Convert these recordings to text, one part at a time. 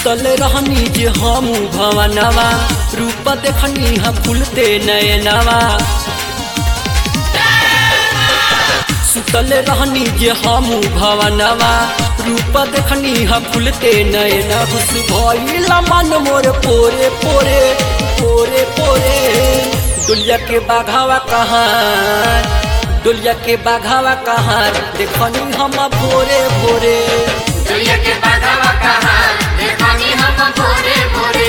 सुतल रहनी जे हम भवनवा रूप देखनी हम फूलते नयनवा सुतल रहनी जे हम भवनवा रूप देखनी हम फूलते नयन हुस भइल मन मोर पोरे पोरे पोरे पोरे दुलिया के बाघावा कहाँ दुलिया के बाघावा कहाँ देखनी हम भोरे भोरे दुनिया के बाधावा कहा देखनी हम भोरे भोरे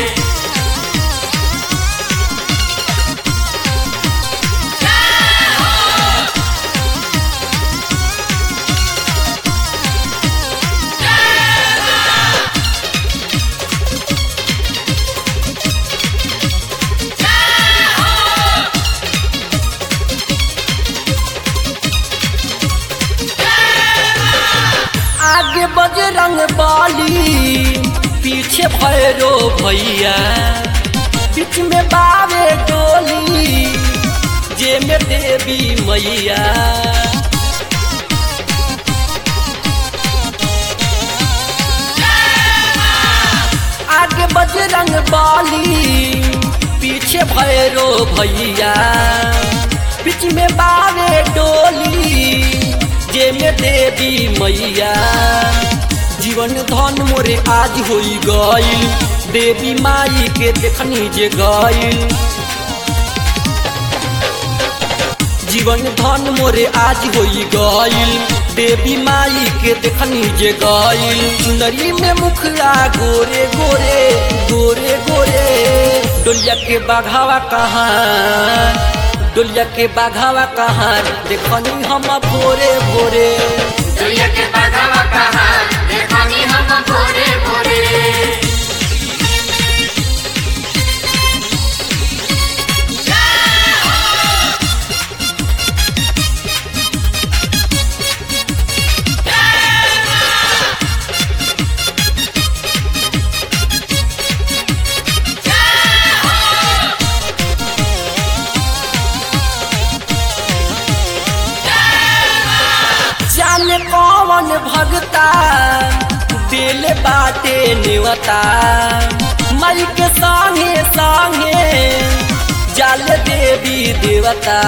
आगे बजरंग बाली पीछे भैरो भैया बीच में बावे डोली जे में देवी मैया आगे बजरंग बाली पीछे भैरो भैया बीच में बावे डोली जे में देवी मैया जीवन धन मोरे आज होई गईल देवी माई के देखनी जे गईल जीवन धन मोरे आज होई गईल देवी माई के देखनी जे गईल चुनरी में मुखरा गोरे गोरे गोरे गोरे डोलिया के बाघावा कहाँ डोलिया के बाघावा कहाँ देखनी हम भोरे भोरे दुनिया के बाधावा कहा देखनी हम भोरे भोरे जाने कौन भगता दिल बाटे नेवता मई के संगे संगे जाल देवी देवता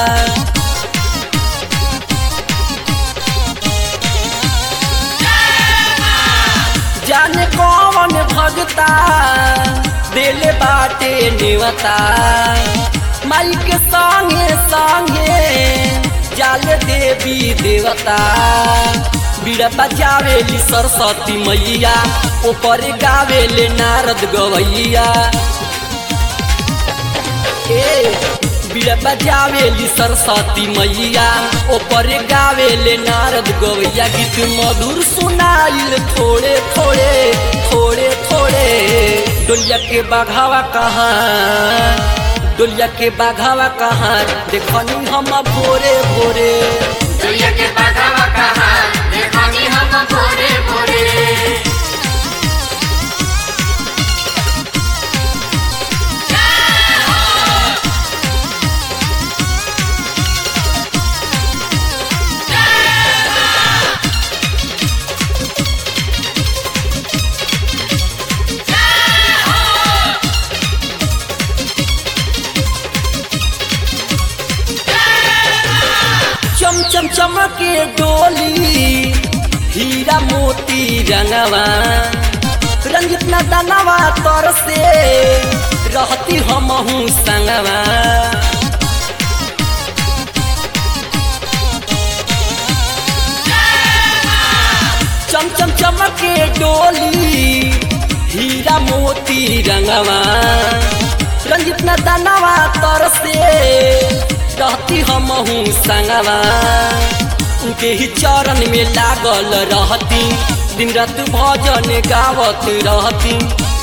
जाने कौन भगता दिल बाटे नेवता माई के संगे संगे जाल देवी देवता बीड़ा बजावेली सरस्वती मैया ऊपर गावेले नारद गवैया ए बीड़ा बजावेली सरस्वती मैया ऊपर गावेले नारद गवैया गीत मधुर सुनाइल थोड़े थोड़े थोड़े थोड़े डोलिया के बाघावा कहाँ डोलिया के बाघावा कहाँ देखनी हम भोरे भोरे दुनिया के बाधावा कहा देखनी हम भोरे भोरे चम चम चमके डोली हीरा मोती रंगवा रंजित न दनवा तर से रहती हमहू संगवा चम चम चमके डोली हीरा मोती रंगवा रंजित न दनवा तर से रहती हमहू संगवा उनके ही चरण में लागल रहती दिन रात भजन गावत रहती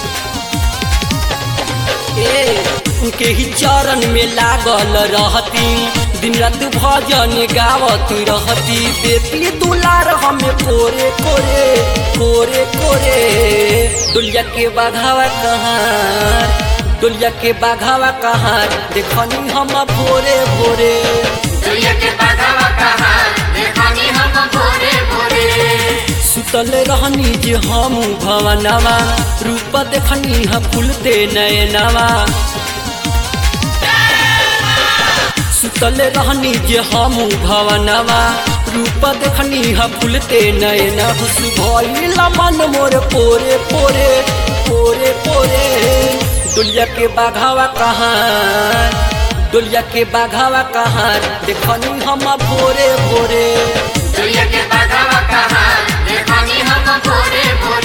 ए उनके ही चरण में लागल रहती दिन रात भजन गावत रहती बेटी दुलार हमें कोरे कोरे कोरे कोरे दुलिया के बाघावा कहाँ दुलिया के बाघावा कहाँ देखनी हम भोरे भोरे दुनिया के बाधावा कहा देखनी हम भोरे भोरे सुतल रहनी जे हम भवनवा रूप देखनी ह फूलते नयनवा सुतल रहनी जे हम भवनवा रूप देखनी ह फूलते नयन खुश भइल मन मोर पोरे पोरे पोरे पोरे दुलिया के बाघावा कहाँ दुलिया के बाघावा कहाँ देखनी हम भोरे भोरे दुनिया के बाघावा कहाँ देखनी हम भोरे भोरे